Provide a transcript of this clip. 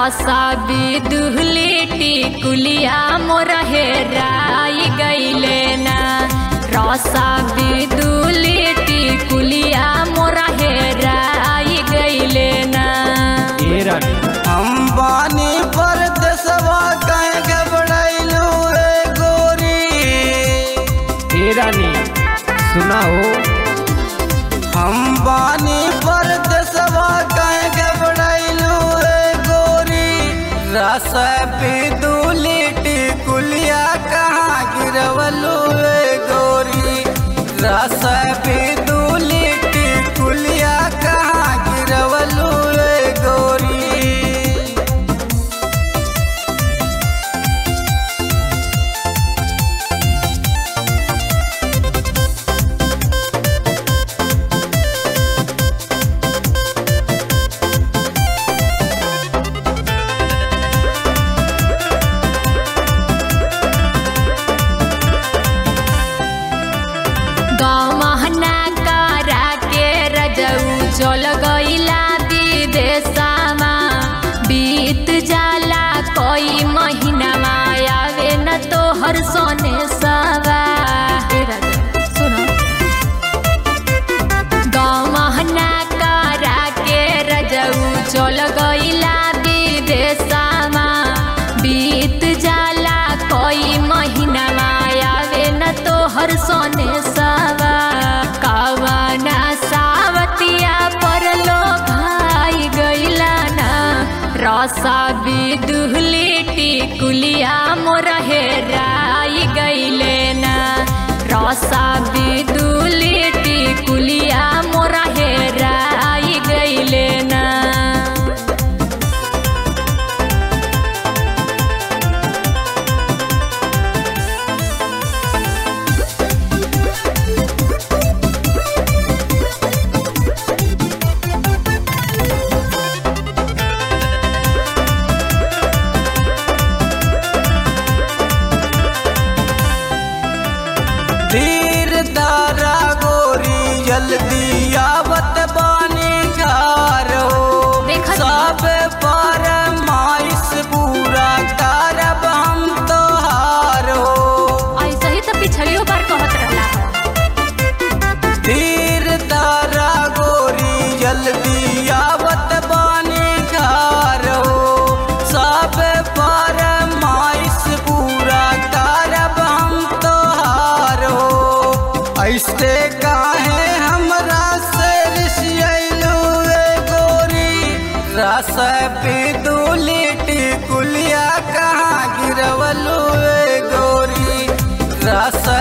रसा बिदुहलेटी कुलिया मोर हेराई गईले ना रसा बिदुहलेटी कुलिया मोर हेराई गईले ना ए रानी अंबानी पर देशवा कहे घबराइलू रे गोरी ए रानी सुना हो अंबानी पर देशवा कहे घबराइलू रे गोरी रस बिदुलिटी कुलिया कहाँ गिरवलू रे गोरी रस बिदुलिटी कुलिया कहाँ गिरवलू रे गोरी गमहना करा के रजऊ चल गईला विदेशमा बीत जाला कोई महीना आवे न तो हर सोने सवा ए राजा, सुनो गमहना करा के रजऊ चल गईला विदेशमा बीत जाला कोई महीना आवे न तो हर सोने सवा कवना सावतिया पर लो भाई गईला ना रसा बिदुहलेटी कुलिया मोर हेराई गईले ना रसा बिदुहलेटी कुलिया मोर हेराई गईले ना धीर दारा गोरी जल्दी आवत बानी घर हो देखत सब पर माइस पूरा करब हम तोहार हो ऐसे ही तो पिछलियो बार कहत रहला हो। धीर दारा गोरी जल्दी आवत बानी घर हो सब पर माइस पूरा करब हम तोहार हो ऐसे काहे हमरा से रिसियलू रे गोरी रस बिदुलिटी कुलिया कहाँ गिरवलू रे गोरी रस